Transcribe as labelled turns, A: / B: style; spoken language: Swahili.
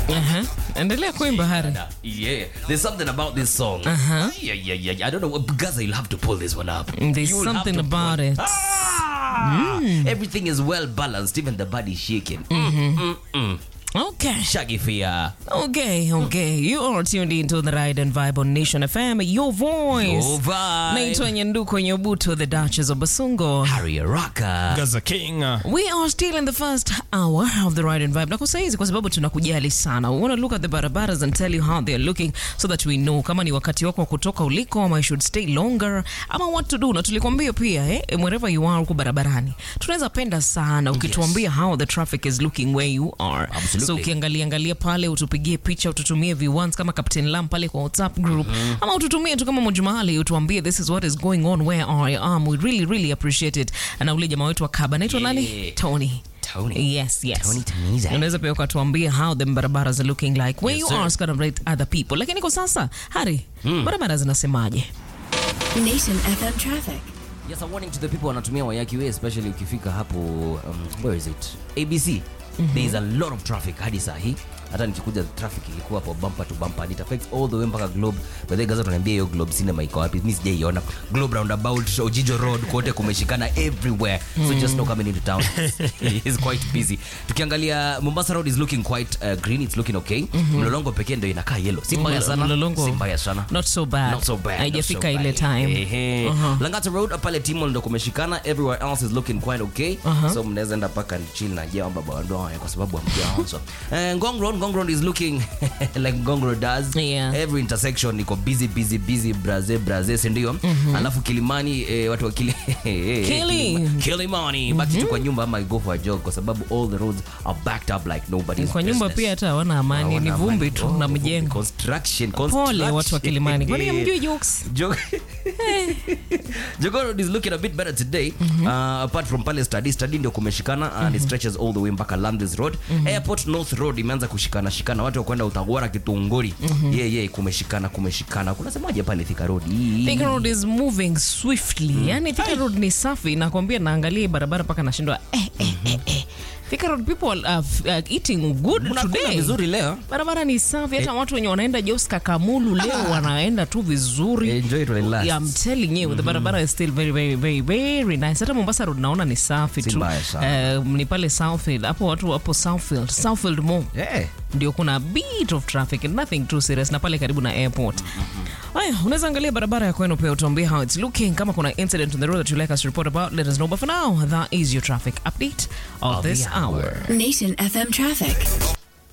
A: Aha. Endelea kuimba Hari.
B: Yeah, there's something about this song.
A: Uh-huh.
B: Yeah, yeah, yeah. yeah. I don't know. Gaza, you'll have to pull this one up.
A: There's
B: You'll have
A: something
B: to
A: about
B: pull-
A: it.
B: Ah! Everything is well balanced, even the body shaking. Mm, mm, mm.
A: Okay.
B: Shaggy Fia.
A: Okay, okay. You are tuned into the Ride and Vibe on Nation FM, your voice.
B: Your vibe.
A: Naitwa Nyanduko Nyobuto, the Duchess of Basungo.
B: Harry Rocker.
C: Gaza King. uh,
A: We are still in the first hour of the Ride and Vibe. Na kwa saizi kwa sababu tunakujali sana. We want to look at the barabaras and tell you how they are looking so that we know kama ni wakati wako wa kutoka uliko ama you should stay longer ama what to do. Na tulikwambia pia eh, wherever you are huko barabarani. Tunaweza penda sana ukituambia how the traffic is looking where you are.
B: Absolutely.
A: So ukiangalia angalia pale utupigie picha ututumie v1s kama Captain Lam pale kwa WhatsApp group ama ututumie tu kama Mojumali utuambie this is what is going on where I am. We really really appreciate it. Na ule jamaa wetu wa Kaba anaitwa nani?
B: Yeah.
A: Tony.
B: Tony.
A: Yes, yes.
B: Tony Tamiza.
A: Unaweza pia ukatuambia how the barabaras are looking like where
B: Yes,
A: you
B: sir.
A: are gonna rate other people. Lakini kwa sasa Hari, barabara zinasemaje?
D: Nation FM traffic.
B: Yes, a warning to the people wanatumia Wayaki Way, especially ukifika hapo um, where is it? ABC. There is a lot of traffic hadi saa hii. Hata nikikuja traffic ilikuwa hapo bumper to bumper. And it affects all the way mpaka Globe. By the way, Gaza tunaniambia hiyo Globe cinema iko wapi? Mimi sijaiona. Globe roundabout, Ojijo Road, kote kumeshikana everywhere. So just know coming into town. It's quite busy. Tukiangalia Mombasa Road is looking quite uh, green. It's looking okay. Mlolongo pekee ndio inakaa yellow. Si mbaya sana.
A: Mlolongo.
B: Si mbaya sana.
A: Not so bad.
B: Not so bad.
A: Haijafika
B: not so
A: ile
B: bad.
A: time.
B: Ehe.
A: Uh-huh.
B: Langata Road pale Timol ndo kumeshikana, everywhere else is looking quite okay. So mnaweza enda paka chill na jia baba wandoa kwa sababu hamjaanza. Eh, Ngong Road, Ngong Road is looking like Ngong Road does.
A: Yeah.
B: Every intersection iko busy busy busy braze braze si ndio? Alafu Kilimani eh, watu wa Kili
A: Kili.
B: Kilimani baki tu kwa nyumba ama go for a jog kwa sababu all the roads are backed up like nobody's
A: Kwa nyumba
B: business.
A: pia hata hawana amani, ni
B: Hawana
A: vumbi
B: amani.
A: tu
B: Oh,
A: na
B: vumbi.
A: mjengo.
B: Construction,
A: Pole
B: construction.
A: watu wa Kilimani. Kwani hamjui jokes?
B: Jog- Jogoo Road is looking a bit better today. Uh, apart from pale study, study ndio kumeshikana and it stretches all the way mpaka Landis Road. Airport North Road imeanza kushikana shikana, watu wa kwenda Utagora Kitunguri. Yeah, yeah, kumeshikana kumeshikana. Kunasemaje pale Thika Road? Hii-
A: Thika Road is moving swiftly. Yani Thika Road ni safi, nakwambia naangalia hii barabara mpaka nashindwa eh, eh, eh, eh. Thika Road people are uh, eating good
B: Mnakula
A: today.
B: vizuri leo.
A: Barabara ni safi, hata watu wenye wanaenda Jos Kakamulu leo wanaenda tu vizuri.
B: Enjoy it while it lasts.
A: Yeah, I'm telling you, the barabara is still very very very very nice. Hata Mombasa Road naona ni safi
B: Si
A: tu.
B: mbaya sana.
A: Eh, ni pale Southfield, hapo watu hapo Southfield, Southfield Mall
B: Eh.
A: ndio kuna a bit of traffic nothing too serious na pale karibu na airport haya unaweza angalia barabara ya kwenu pia utuambie how it's looking kama kuna incident on the road that you like us to report about let us know but for now that is your traffic update of,
B: Of
A: this
B: the hour.
A: hour
D: Nation FM traffic.